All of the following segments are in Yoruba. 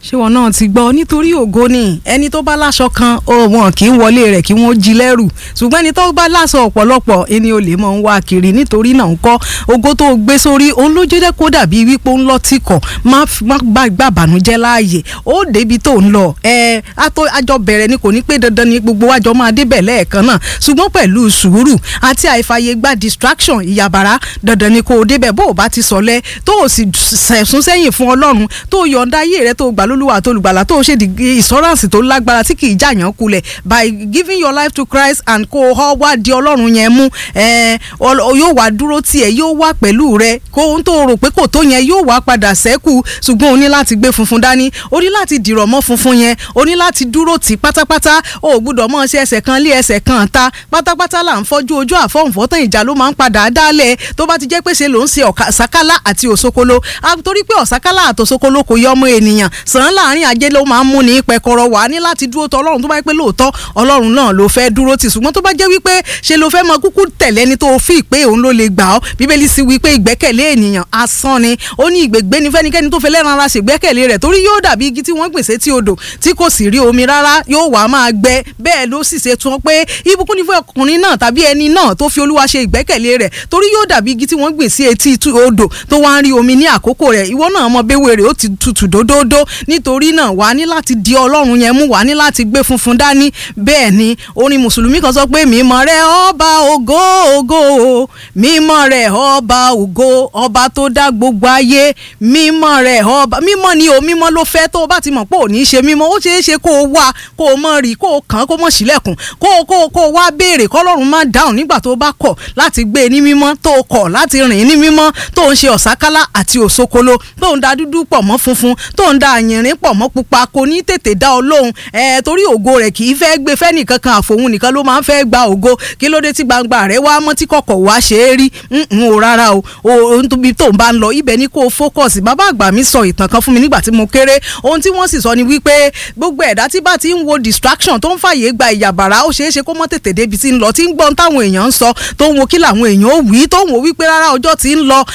ṣé wọn náà ti gbọ́ nítorí ògo ni ẹni tó bá láṣọ kan ó wọn kì í wọlé rẹ̀ kí wọ́n jí lẹ́rù ṣùgbọ́n ẹni tó bá láṣọ ọ̀pọ̀lọpọ̀ ẹni olè mọ̀ ń wá kiri nítorí náà ń kọ́ ògo tó gbé sórí òun ló jẹ́ kó dàbí wípé ó ń lọ tìkọ̀ má gbà bànújẹ́ láàyè ó débi tó ń lọ ẹ àjọ bẹ̀rẹ̀ ni kò ní pé dandan ni gbogbo wájọ máa débẹ̀ lẹ́ẹ̀kan náà ṣùgbọ́n pẹ̀lú sùúrù àti àìfàyè gba distraction ìyàbàrá dandan ni kò débẹ̀ bó o bá ti sọlẹ̀ tó o sì sẹ̀sún sẹ́yìn fún ọlọ́run tó yọ̀ǹda ayé rẹ tó gbà lólúwa tó lùgbàlà tó ṣe ìsọ́ránsì tó lágbára tí kì í jàyàn kulẹ̀ by giving your life to Christ and kó o wá di ọlọ́run yẹn mú yóò wá dúró tiẹ̀ yóò wá pẹ̀lú rẹ kó ohun tó rò pé kò tó yẹn yóò wá padà sẹ́kù ṣùgbọ́n o ní láti gbé funfun dání o ní láti dìrọ̀ mọ́ funfun yẹn o ní láti dúró tì pátápátá o ò gbúdọ̀ mọ́ ṣe ẹsẹ̀ kan lé ẹsẹ̀ kan ta pátápátá là ń fọ́jú ojú àfọ̀nfọ́tàn ìjà ló máa ń padà dálẹ̀ tó bá ti jẹ́ pé ṣe ló ń ṣe ọ̀sákálá àti òṣokolo torí pé ọ̀sákálá àti òṣokolo kò yọ ọmọ ènìyàn sàn láàrin ajé ló máa ń mú ní pẹkọrọ wà ní láti dúró tọ ọlọ́run tó bá yẹ pé lóòótọ́ ọlọ́run náà ló fẹ́ dúró tì ṣùgbọ́n tó bá jẹ́ wípé ṣe ló fẹ́ mọ kúkú tẹ̀lé ẹni tó fi pé òun ló lè gbà ọ́ bíbélì sì wípé ìgbẹ́kẹ̀lé ènìyàn asán ni ó ní ìgbègbè ní fẹ́nikẹ́ni tó fẹ́ lẹ́ran ara ṣègbẹ́kẹ̀lé rẹ̀ torí yóò dàbí igi tí wọ́n gbèsè tí odò tí kò sì rí omi rárá yóò wá máa gbẹ bẹ́ẹ̀ ló sì ṣe tún pé ìbùkún ní fún ọkùnrin náà tàbí ẹni náà tó fi olúwa ṣe ìgbẹ́kẹ̀lé rẹ̀ torí yóò dàbí igi tí wọ́n gbìn sí etí odò tó wá ń rí omi ní àkókò rẹ̀ ìwọ náà mọ béwé rẹ̀ ó ti tutù dódódó nítorí náà wà á ní láti di ọlọ́run yẹn mú wà á ní láti gbé funfun dání bẹ́ẹ̀ ni orin mùsùlùmí kan sọ pé mímọ́ rẹ̀ ọba ògo ògo mímọ́ rẹ̀ ọba ògo ọba tó dá gbogbo ayé mímọ́ rẹ̀ ọba mímọ́ ni o mímọ́ ló fẹ́ tó o bá ti mọ̀ pé ò ní ṣe mímọ́ ó ṣeé ṣe kó o wá kó o mọ̀ rí kó o kàn kó o mọ̀ sílẹ̀kùn kó o kó o kó o wá béèrè kọ́lọ́run má dáhùn nígbà tó o bá kọ̀ láti gbé e ní mímọ́ tó o kọ̀ láti rìn ní mímọ́ tó o ń ṣe ọ̀sákálá àti òṣokolo tó o ń da dúdú pọ̀ mọ́ funfun tó o ń da àyìnrín pọ̀ mọ́ pupa kò ní tètè dá ọ lóhùn ẹ̀ torí ògo rẹ̀ kì í fẹ́ gbé fẹ́ nìkan kan àfòun nìkan ló máa ń fẹ́ gba ògo kí ló dé tí gbangba rẹ̀ wá mọ́ tí kọ̀kọ̀ wá ṣe é rí n ò rárá o o níbi tó ń bá ń lọ ibẹ̀ ni kó o fókọ̀sì bàbá àgbà mi sọ ìtàn kan fún mi nígbà tí mo kéré ohun tí wọ́n sì sọ ni wípé gbogbo ẹ̀dá tí bá ti ń wo distraction tó ń fàyè gba ìyàbàrá ó ṣeé ṣe kó mọ́ tètè débi tí ń lọ tí ń gbọ́n táwọn èèyàn ń sọ tó ń wo kí làwọn èèyàn ó wí tó ń wo wípé rárá ọjọ́ tí ń lọ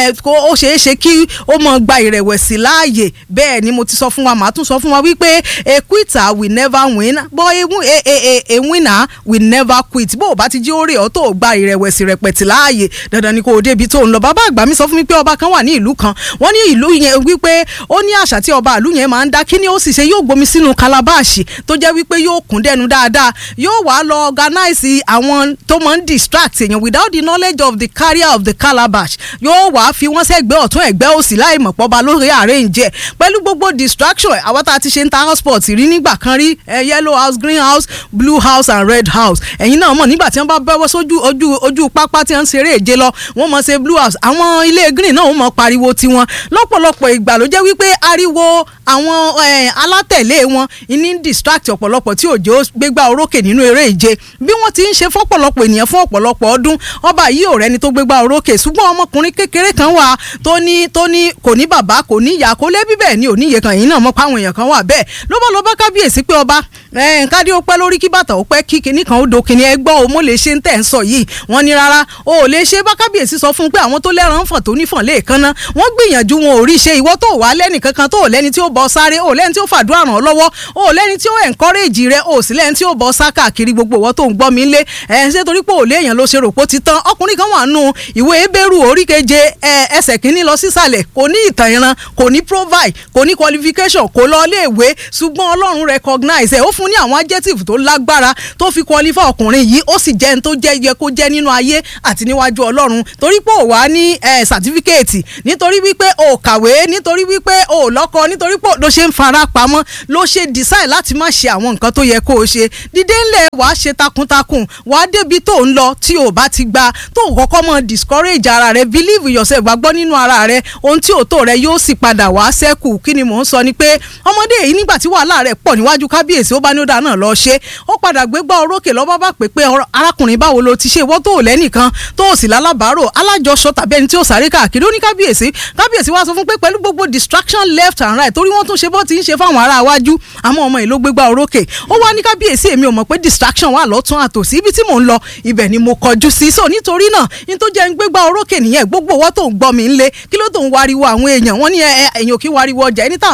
ó ṣeé ṣe kí ó mọ gba ìrẹ̀wẹ̀sì láàyè bẹ́ẹ̀ ni mo ti sọ fún wa màá tún sọ fún wa wípé a quitter will never win but a, a, a, a winner will never quit bó o bá ti jí ó rè ọ́ tó o gba ìrẹ̀wẹ̀sì rẹpẹ̀tì láàyè dandan ni kò o débi tó ń lọ bàbá àgbà mi sọ fún mi pé ọba kan wà ní ìlú kan wọ́n ní ìlú yẹn wípé ó ní àṣà tí ọba ìlú yẹn máa ń dá kí ni ó sì ṣe yóò gbomi sínú kalabashi tó jẹ́ wípé yóò kún dẹnu dáadáa yóò wá lọ organize àwọn tó máa ń distract èèyàn without the knowledge of the carrier of the calabash yóò wá fi wọ́n sẹ́gbẹ́ ọ̀tún ẹ̀gbẹ́ òsì láì mọ̀ pọ́ba lórí arrange pẹ̀lú gbogbo distraction àwọn tá a ti ṣe ń ta house sport rí nígbà kan rí yellow house green house blue house and red house ẹ̀yin náà mọ̀ nígbà tí wọ́n bá bẹ́wọ́ sójú ojú ojú pápá tí wọ́n ń ṣeré èje lọ wọ́n mọ̀ ṣe blue house àwọn ilé green náà wọ́n mọ̀ pariwo tiwọn lọ́pọ̀lọpọ̀ ìgbà ló jẹ́ wípé ariwo àwọn alátẹ̀lé wọn ní distract ọ̀pọ̀lọpọ̀ tí òjò gbégbá orókè nínú eré ìje bí wọ́n ti ń ṣe fọ́pọ̀lọpọ̀ ènìyàn fún ọ̀pọ̀lọpọ̀ ọdún ọba yìí ò rẹni tó gbégbá orókè ṣùgbọ́n ọmọkùnrin kékeré kan wà tó ní tó ní kò ní bàbá kò ní ìyá kò lẹ́bí bẹ́ẹ̀ ni òníye kan yìí náà mọ̀ páwọn èèyàn kan wà bẹ́ẹ̀ ló bá lọ bá kábíyèsí pé ọba kádé ó pẹ́ lórí kí bàtà ó pẹ́ kí kinní kan ó do kinní ẹgbọ́ o mo lè ṣe ń tẹ̀ ń sọ yìí wọ́n ní rárá o ò lè ṣe bá kábíyèsí sọ fún un pé àwọn tó lẹ́ran fọ̀n tó nífọ̀n lè kanná wọ́n gbìyànjú wọn ò rí ṣe ìwọ tó wà lẹ́nì kankan tó ò lẹ́ni tí ó bọ́ sáré ò lẹ́ni tí ó fàdúrà ràn ọ́ lọ́wọ́ ò lẹ́ni tí ó encourage rẹ ò sì lẹ́ni tí ó bọ́ sá káàkiri gbogbo ìwọ tó ń gbọ́ mi lé ẹ̀ ń ṣe torí pé ò léèyàn ló ṣe rò pó ti tán ọkùnrin kan wà nù ìwé ebéèrú orí keje ẹsẹ̀ kínní lọ sísàlẹ̀ kò ní ìtàn ìran kò ní provide kò ní qualification kò lọ iléèwé ṣùgbọ́n ọlọ́run recognize ẹ̀ ó fún ní àwọn adjective tó lágbára tó fi qualify ọkùnrin yìí ó sì jẹ́ ní tó jẹ́ yẹ kó jẹ́ nínú ayé àti níwájú ọlọ́run torí pé ò wá ní certificate nítorí wípé ò kàwé nítorí wípé ò lọ́kọ nítorí pé ló ṣe ń fara pamọ́ ló ṣe decide láti má ṣe àwọn nǹkan tó yẹ kó o ṣe dídé ńlẹ̀ wàá ṣe takuntakun wàá débi tó ń lọ tí ò bá ti gba tó kọ́kọ́ mọ́ discourage ara rẹ believe in yourself gbàgbọ́ nínú ara rẹ ohun tí ò tó rẹ yóò sì padà wá sẹ́kù kí ni mò ń sọ ni pé ọmọdé yìí nígbà tí wàhálà rẹ̀ pọ̀ níwájú kábíyèsí ó bá ní ó dáa náà lọ ṣe ó padà gbégbá orókè lọ́ba bá pè pé arákùnrin báwo lo ti ṣe ìwọ tó ò lẹ́nìkan tó ò sì lálábàárò alájọṣọ tàbí ẹni tí ó sáré káàkiri ó ní kábíyèsí kábíyèsí wá sọ fún pé pẹ̀lú gbogbo distraction left and right torí wọ́n tún ṣe bó ti ń ṣe fáwọn ará iwájú àmọ́ ọmọ yìí ló gbégbá orókè ó wá ní kábíyèsí èmi ò mọ̀ pé distraction wà lọ́tún àtòsí ibi tí mò ń lọ ibẹ̀ ni mo kọjú sí so nítorí náà ní tó jẹ́ ń gbégbá orókè nìyẹn gbogbo owó tó ń gbọ́ mi ń lé kí ló tó ń wariwo àwọn èèyàn wọ́n ní ẹ̀yìn òkè wariwo ọjà ẹni tá à ń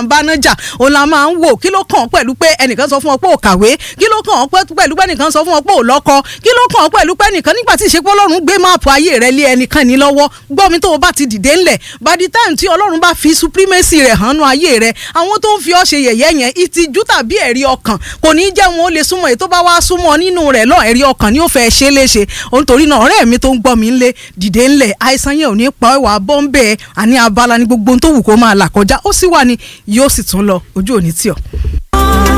ń bá náà jà òun la máa ń wò kí ló kàn ọ́ pẹ̀lú pé ẹnìkan sọ fún ọ pé ò kàwé kí ló kàn ọ́ pẹ̀lú pé ẹnìkan sọ fún ọ pé ò lọ́kọ kí ló kàn ọ́ pẹ̀lú pé ẹnìkan nígbà tí ìṣepọ̀ ọlọ́run gbé máàpù ayé rẹ lé ẹnìkan ní lọ́wọ́ gbọ́ mi tó o bá ti dìde ńlẹ̀ by the time tí ọlọ́run bá fi supremacy rẹ̀ hàn nú ayé rẹ àwọn tó ń fi ọ́ ṣe yẹ̀yẹ́ yẹn ìtìjú tàbí ẹ̀rí ọkàn kò ní jẹ́ wọn ó lè súnmọ́ èyí tó bá wá súnmọ́ nínú rẹ̀ lọ ẹ̀rí ọkàn ni ó fẹ́ ṣe léṣe nítorí náà ọ̀rẹ́ mi tó ń gbọ́ mi ńlẹ̀ dìde ńlẹ̀ àìsàn yẹn ò ní pa ẹwà bọ́ńbẹ́ àní abala ní gbogbo tó wù kó máa là kọjá ó sì wà ní yóò sì tún lọ ojú òní tì ọ́.